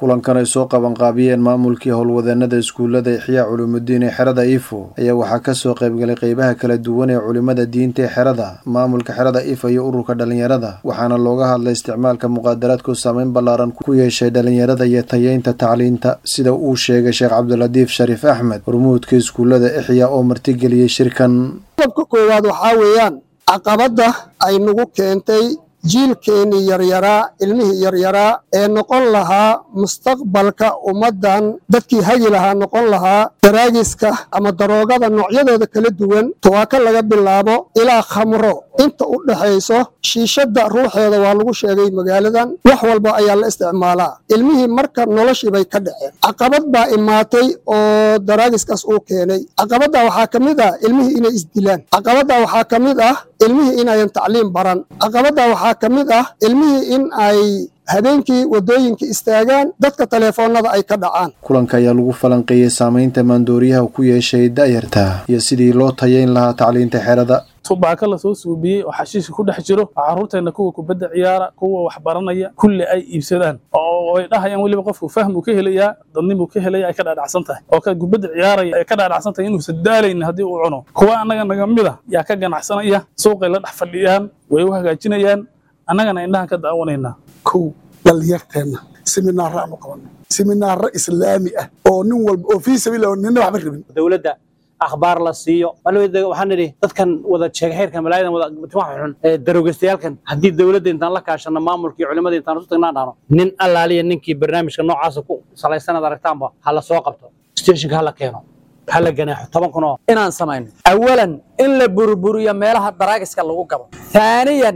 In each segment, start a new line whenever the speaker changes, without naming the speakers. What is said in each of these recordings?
kulankan ay soo qabanqaabiyeen maamulkii howlwadeenada iskuullada ixyaa culuumudiin ee xerada ifo ayaa waxaa kasoo qaybgalay qeybaha kala duwan ee culimada diinta ee xerada maamulka xerada ifo iyo ururka dhalinyarada waxaana looga hadlay isticmaalka muqaadaraadku saameyn ballaaran ku yeeshay dhalinyarada iyo tayeynta tacliinta sida uu sheegay sheekh cabdilatiif shariif axmed hormuudka iskuullada ixyaa oo martigeliyey shirkan
qodobka koowaad waxaa weeyaan caqabadda ay nagu keentay jiilkeennii yaryaraa ilmihii yaryaraa ee noqon lahaa mustaqbalka ummaddan dadkii hagi lahaa noqon lahaa daraagiska ama daroogada noocyadooda kala duwan tuwaaka laga bilaabo ilaa khamro inta u dhaxayso shiishadda ruuxeeda waa lagu sheegay magaaladan wax walba ayaa la isticmaalaa ilmihii marka noloshii bay ka dhaceen caqabad baa imaatay oo daraagiskaas uu keenay caqabaddaa waxaa ka mid ah ilmihii inay isdilaan caqabaddaa waxaa ka mid ah ilmihii inayan tacliim baran caqabaddaa waxaa ka mid ah ilmihii in ay habeenkii waddooyinka istaagaan dadka taleefoonnada ay ka dhacaan
kulanka ayaa lagu falanqeeyey saamaynta maandooriyaha ku yeeshay da'yarta iyo sidii loo tayeyn lahaa tacliinta xerada
tubaaka lasoo suubiyey oo xashiishka ku dhex jiro oo carruurteenna kuwa kubadda ciyaara kuwa waxbaranaya kulli ay iibsadaan oo ay dhahayaan weliba qofku fahmuu ka helayaa dadnimuu ka helaya ay ka dhaadhacsan tahay oo ka kubadda ciyaaraya ay ka dhaadhacsan tahay inuusan daalaynin haddii uu cuno kuwa annaga naga mid a yaa ka ganacsanaya suuqay la dhex fadhiyaan way u hagaajinayaan annagana indhahan ka daawanaynaa
kow dhallinyarteenna siminaaro aanu qabanno siminaaro islaami ah oo nin walba oo fii sabiil nina waxba rabin
dowladda akhbaar la siiyo waxaan nidhi dadkan wada sheega xeerkan malaayadan wada timaha xun ee daroogastayaalkan haddii dowladda intaan la kaashano maamulka iyo culimada intaan isu tagnaan dhahno nin allaaliya ninkii barnaamijka noocaasa ku salaysanaad aragtaanba ha la soo qabto stationka ha la keeno ha la ganaaxo toban kun oo
inaan samayno awalan in la burburiyo meelaha daraagiska lagu gabo haaniyan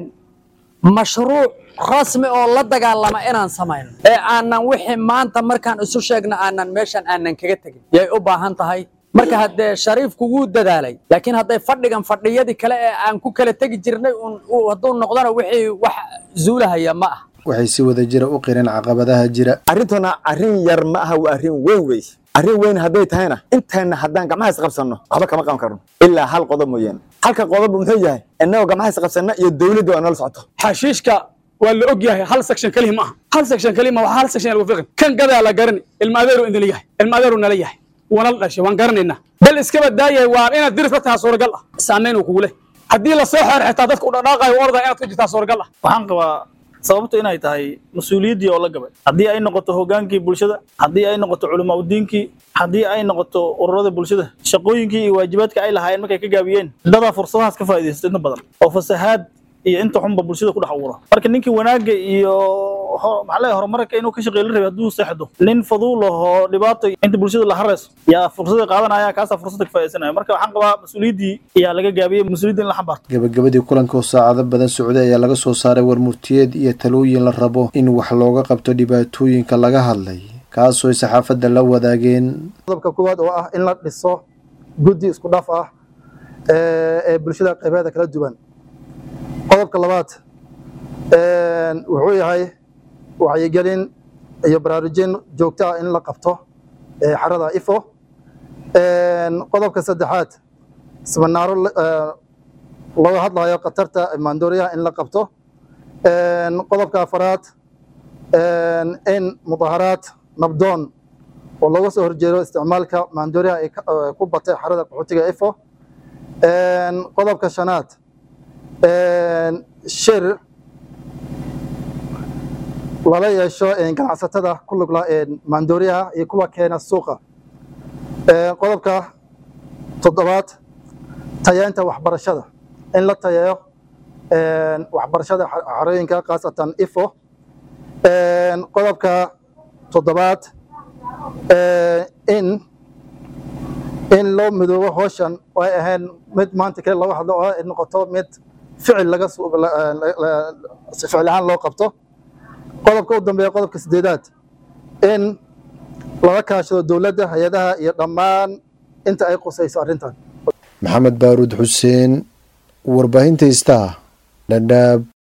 mashruuc rasmi oo la dagaalama inaan samayno ee aanan wixii maanta markaan isu sheegno aanan meeshan aanan kaga tegin yay u baahan tahay marka haddee shariifku wuu dadaalay laakiin hadday fadhigan fadhiyadii kale ee aan ku kala tegi jirnay hadduu noqdona wixii wax zuulahaya ma ah
waxay si wada jira u qireen caqabadaha jira
arrintuna arrin yar ma aha waa arrin weyn wey arrin weyn hadday tahayna intayna haddaan gacmaha isqabsanno waxba kama qaban karno ilaa hal qodob mooyaane halka qodobba muxuu yahay innagoo gacmaha isqabsanna iyo dowladda waa noola socoto
xashiishka waa la og yahay hal section kaliya ma aha hal section kaliya ma waa hal section lagu fiqin kan gadaa la garani ilma adeeru indala yahay ilma adeeru nala yahay wana la dhashay waan garanaynaa bal iskaba daayahay waa inaad diris la tahaa suuragal ah saamayn uu kugu leh haddii la soo xeer xitaa dadka u dhaqaaqayo orda inaad ku jirtaa suuragal ah
waxaan qabaa sababtu inay tahay mas-uuliyaddii oo la gabay haddii ay noqoto hogaankii bulshada haddii ay noqoto culamaa udiinkii haddii ay noqoto ururada bulshada shaqooyinkii iyo waajibaadka ay lahaayeen markay ka gaabiyeen dadaa fursadahaas ka faa'iidaysta inta badan oo fasahaad iyo inta xunba bulshada ku dhex abuura marka ninkii wanaagga iyo maxaa leeyahay horumarka inuu ka shaqeey la rabay hadduu seexdo nin faduul ahoo dhibaato inta bulshada la harayso yaa fursada qaadanaya kaasaa fursada ka faa'iidaysanaya marka waxaan qabaa mas-uuliyaddii ayaa laga gaabiyey mas-uuliyadda in la xambaarto
gabagabadii kulanka oo saacado badan socday ayaa laga soo saaray warmurtiyeed iyo talooyin la rabo in wax looga qabto dhibaatooyinka laga hadlay kaasoo ay saxaafadda la wadaageen
qodobka koowaad oo ah in la dhiso guddi isku dhaf ah ee bulshada qaybeeda kala duwan qodobka labaad wuxuu yahay wacyigelin iyo baraarujin joogto ah in la qabto xarada ifo qodobka saddexaad siminaaro looga hadlayo khatarta maandooriyaha in la qabto qodobka afaraad in mudaharaad nabdoon oo looga soo horjeedo isticmaalka maandooriyaha ee ku batay xarada qaxootiga ifo qodobka shanaad shir lala yeesho ganacsatada ku lugla maandooriyaha iyo kuwa keena suuqa qodobka toddobaad tayeenta waxbarashada in la tayeeyo waxbarashada xarooyinka khaasatan ifo qodobka toddobaad in in loo midoobo howshan oo ay ahayn mid maanta kale looga hadlo oo ay noqoto mid ficil laga ficil ahaan loo qabto qodobka u dambeeya qodobka sideedaad in lala kaashado dowladda hay-adaha iyo dhammaan inta ay qusayso arrintan
maxamed baaruud xuseen warbaahinta istaa dhadhaab